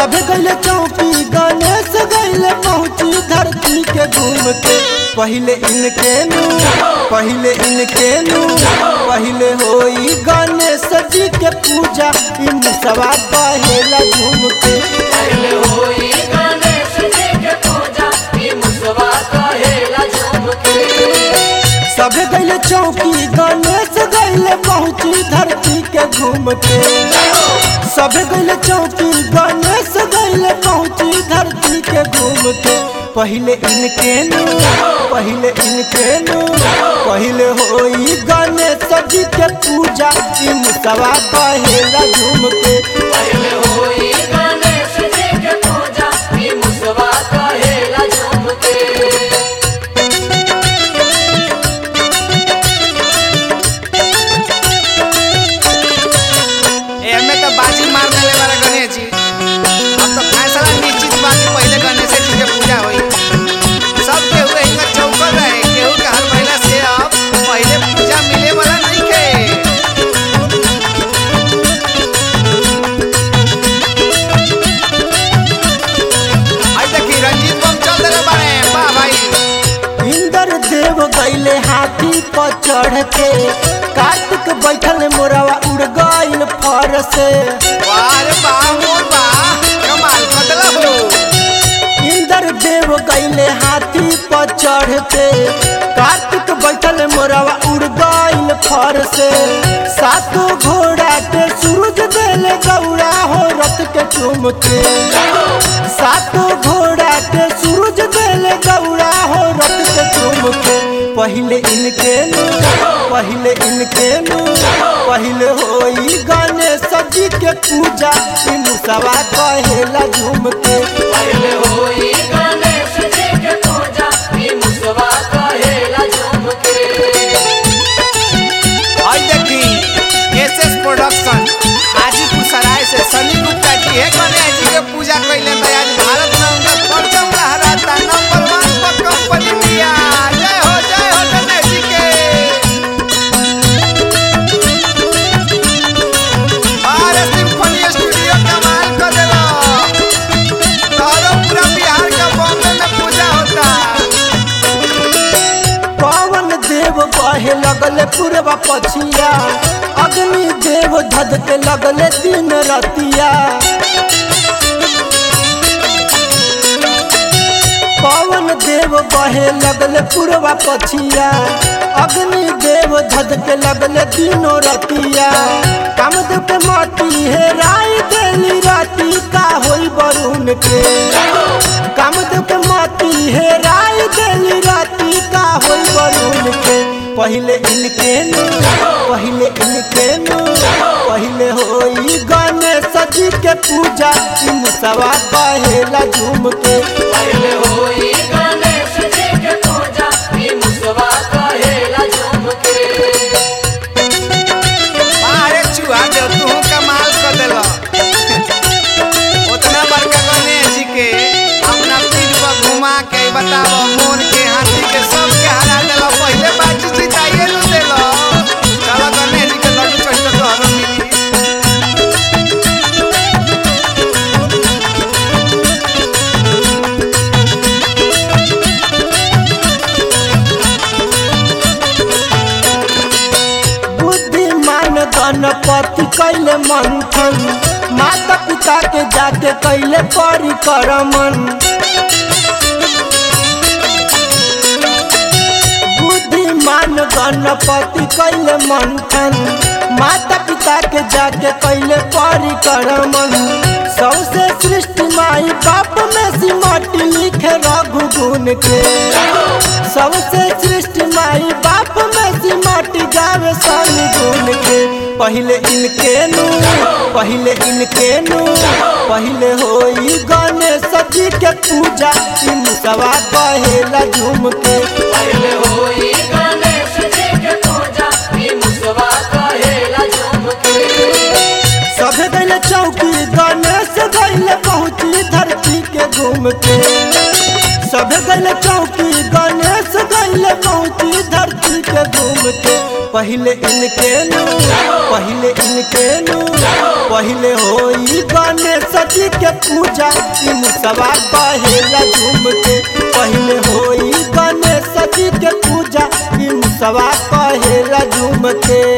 सब गैले चौकी गणेश गैले पहुँची धरती के घूम के पहले इनके नू पहले इनके नू पहले होई गणेश जी के पूजा इन सवा पहला घूम के पहले होई गणेश जी के पूजा ई मुसवा कहेला झूम के सब गैले चौकी गणेश गैले पहुँची धरती के घूम के सब गैले चौकी गणेश गैले पहुँची धरती के घूम के पहले इनके नू पहले इनके नू पहले होई गणेश जी के पूजा इन सवा पहला झूम के पहले होई गणेश जी के पूजा ई मुसवा कहेला झूम के एमे तो बाजी मार देले बारे गणेश जी अब तो फैसला निश्चित बा कि पहले गणेश जी के पूजा होई सब केहू हिंगा चौकल रहे केहू के हर महिला से अब पहले पूजा मिले वाला नहीं के आई देखी रंजीत बम चल देले बारे वाह भाई इंद्र देव गैले हाथी पर चढ़ के कार्तिक बैठल मोरवा उड़ गइल फर से वाह रे वाह मोर वाह कमाल बदला हो इंद्र देव गैले हाथी पर चढ़ के कार्तिक बैठल मोरवा उड़ गइल फर से सातों घोड़ा के सूरज देले गौड़ा हो रथ के चुम के सातों घोड़ा के सूरज देले गौड़ा हो रथ के चुम के पहले इनके नू पहले इनके नू पहले होई गणेश जी के पूजा इन सवा कहेला झूम के पहले होई गणेश जी के पूजा ई मुसवा कहेला झूम के आई देखी एसएस प्रोडक्शन हाजीपुर सराय से सनी गुप्ता जी है गणेश जी के पूजा कैले तो आज भारत में उनका परचम लहराता नंबर वन पर कंपनी इंडिया जय हो जय हो गणेश जी के अरे सिम्फनी स्टूडियो कमाल कर देलो तोरो पूरा बिहार का बॉम्बे में पूजा होता पवन देव बहे लगले पूर्वा पछिया अग्नि देव धध के लगले दिन रतिया पवन देव बहे लगले पूर्वा पछिया अग्नि देव धध के लगले दिनों रतिया कामदेव के माटी है राय देली राती का होई बरुण के कामदेव के माटी है राय देली राती का होई बरुण के पहले इनके नू पहले इनके नू पहले होई गणेश जी के पूजा इन सवा कहेला झूम के पहले होई गणेश जी के पूजा ई मुसवा कहेला झूम के अरे चूहा देव तू कमाल कर देलो उतना बड़का गणेश जी के अपना पीठ पर घुमा के बताओ मोर के हाथी के सब के हरा देलो पहले बाजी जिताइए नु देलो चलो गणेश जी के लड्डू चढ़ तो हरो मिली बुद्धिमान गणपति कैले मंथन माता पिता के जाके कैले परिक्रमण बुद्धिमान गणपति कैले मंथन माता पिता के जाके कैले परिक्रमण सबसे सृष्टि माई बाप में सिमट लिखे रघु गुण के सबसे सृष्टि माई बाप में सिमट गावे सन गुण के पहले इनके नू पहले इनके नू पहले होई गणेश जी के पूजा इन सवा कहेला झूम के पहले होई गणेश जी के पूजा ई मुसवा कहेला झूम के सब गैले चौकी गणेश गैले पहुँची धरती के घूम के सब गैले चौकी गणेश गैले पहुँची धरती के घूम के पहले इनके नु पहले इनके नु पहले होई गणेश जी के पूजा ई मुसवा कहेला झूम के पहले होई गणेश जी के पूजा ई मुसवा कहेला झूम के